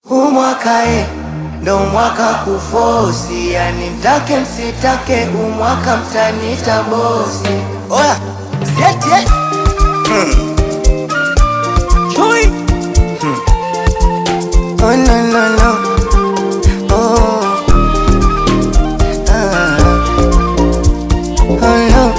Huu mwaka e, ndo mwaka kufosi, yani mtake msitake, huu mwaka mtanita bosi. Oya, sieti eh? Hmm. Chui. Hmm. Oh, no, no, no. Oh. Ah. Oh, no.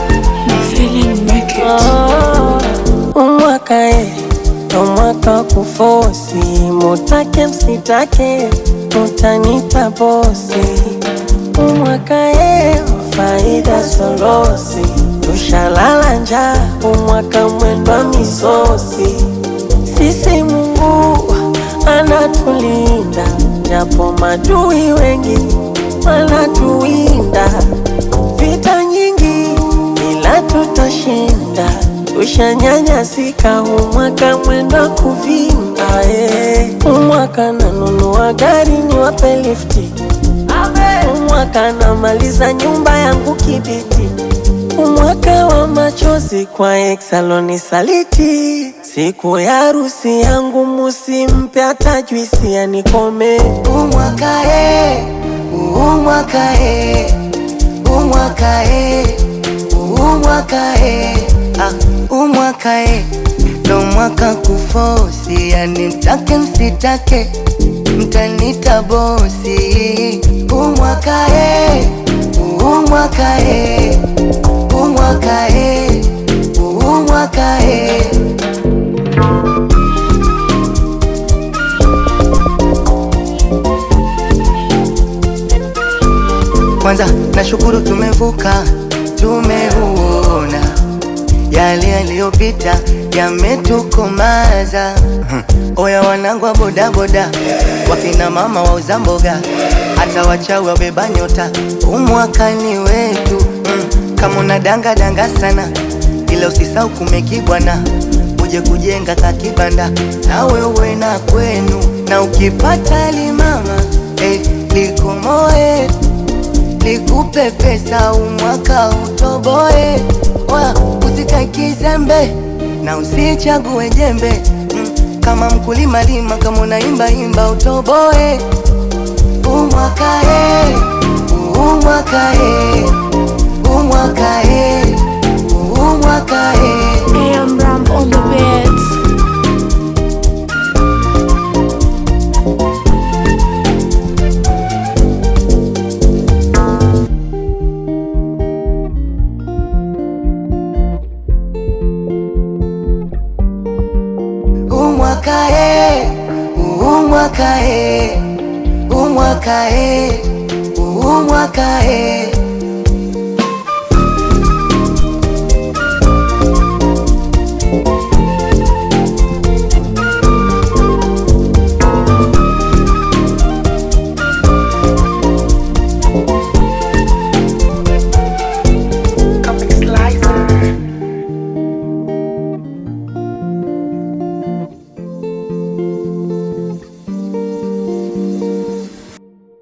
Umwaka e, ndo mwaka wa kufosi, mutake msitake, mutanita bosi. Umwaka e, faida solosi, tushalala njaa, umwaka mwendwa misosi. Sisi Mungu anatulinda, japo madui wengi wanatuwinda. Vita nyingi ila tutashinda, tushanyanyasika, huu mwaka mwenda kuvimba. eh. Huu mwaka nanunua gari niwape lifti, huu mwaka namaliza nyumba yangu kibiti, huu mwaka wa machozi kwa exaloni saliti. Siku ya harusi yangu musimpe hata juisi anikome. Huu mwaka e, huu mwaka e, huu mwaka e, huu mwaka e, ah, huu mwaka e, ndo mwaka kufosi, yani mtake msitake, mtanita bosi. Huu mwaka e, huu mwaka e, huu mwaka e, huu mwaka e. Kwanza nashukuru tumevuka, tumeuona yale yaliyopita yametukomaza. Oya wanangu wa bodaboda, wakina mama wauza mboga, hata wachawi wabeba nyota, umwaka ni wetu. Mm, kama una danga danga sana, ila usisau kumekibwana, uje kujenga kakibanda na wewe na kwenu, na ukipata limama eh, likomoe nikupe pesa umwaka utoboe, wa usikae kizembe na usichague jembe mm, kama mkulima lima, kama unaimba imba utoboe. Umwaka e, umwaka e, umwaka e, umwaka e. AM Ram on the beats. Umwaka e, umwaka e, umwaka e, umwaka e.